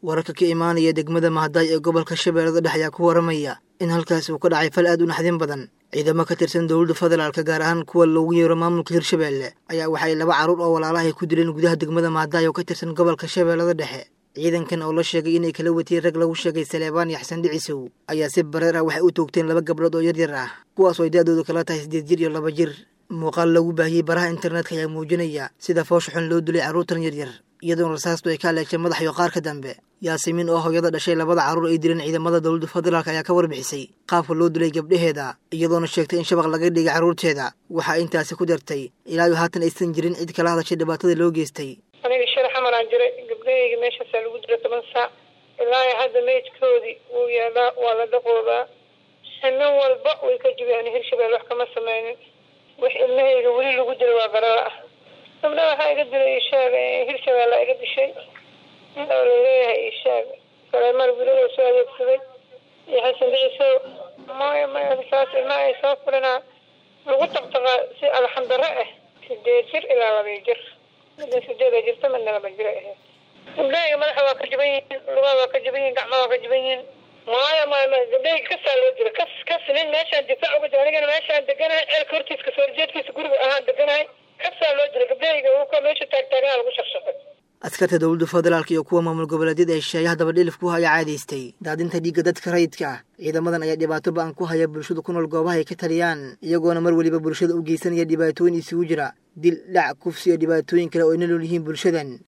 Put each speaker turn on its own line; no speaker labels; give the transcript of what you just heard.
wararka ka imaanaya degmada mahadaay ee gobolka shabeellada dhexe ayaa ku waramaya in halkaasi uu ka dhacay fal aad u naxdin badan ciidamo ka tirsan dowladda federaalka gaar ahaan kuwa loogu yeero maamulka hirshabeelle ayaa waxay laba carruur oo walaalahay ku dileen gudaha degmada mahadaay oo ka tirsan gobolka shabeellada dhexe ciidankan oo la sheegay inay kala watiyeen rag lagu sheegay saleebaan iyo xasan dhicisow ayaa si bareer ah waxay u toogteen laba gabdhood oo yaryar ah kuwaas oo ay da-doodu kala tahay siddeed jir iyo laba jir muuqaal lagu baahiyey baraha internetka ayaa muujinaya sida foosha xun loo dilay carruurtan yaryar iyadoona rasaastu ay ka aleegtay madax iyo qaarka dambe yaasimiin oo hooyada dhashay labada carruur ay dileen ciidamada dowladda federaalk ayaa ka warbixisay qaabka loo dilay gabdhaheeda iyadoona sheegtay in shabaq laga dhigay carruurteeda waxaa intaasi ku dartay ilaa iyo haatan aysan jirin cid kala hadashay dhibaatada loo geystay
aniga shar xamaraan jiray gabdhahayga meeshaasaa lagu dila toban saac ilaa hadda meydkoodii wuu yaalaa waa la dhaqoobaa sano walba way ka jibiyaan hirshabelle wax kama sameynin wax ilmahayga weli lagu dila waa garala ah gabdha waxaa iga dilay ishaag hirshabelle iga dishay oo laleeyahay ishaag kaleemar wiilada soo adeegsaday iyo xasan dhicisow maya maya saas ilmaha ay soo fulinaa lagu taqtaqaa si alxandaro ah sideed jir ilaa labay jir midna sideeda jirta midna laba jir ahayd gabdhahayga madaxa waa ka jiban yihiin lugaha waa ka jiban yihin gacmaha waa ka jiban yihiin maya maya maya gabdhahayga kasaa loo dila kas kas nin meeshaan difaac uga jira anigana meeshaan deganahay ceelka hortiisa kasoo horjeedkiisa guriga ahaan deganahay kasaa loo dila gabdhahayga wuka meesha taagtaaganaa lagu shaqshaqay
askarta dowladda federaalk iyo kuwa maamul goboleedyada ee shisheeyaha dabadhilifku ayaa caadaystay daadinta dhiigga dadka rayidka ah ciidamadan ayaa dhibaato ba-an ku haya bulshada ku nool goobaha ay ka taliyaan iyagoona mar weliba bulshada u geysanaya dhibaatooyin isugu jira dil dhac kufsi iyo dhibaatooyin kale oo ay nolol yihiin bulshadan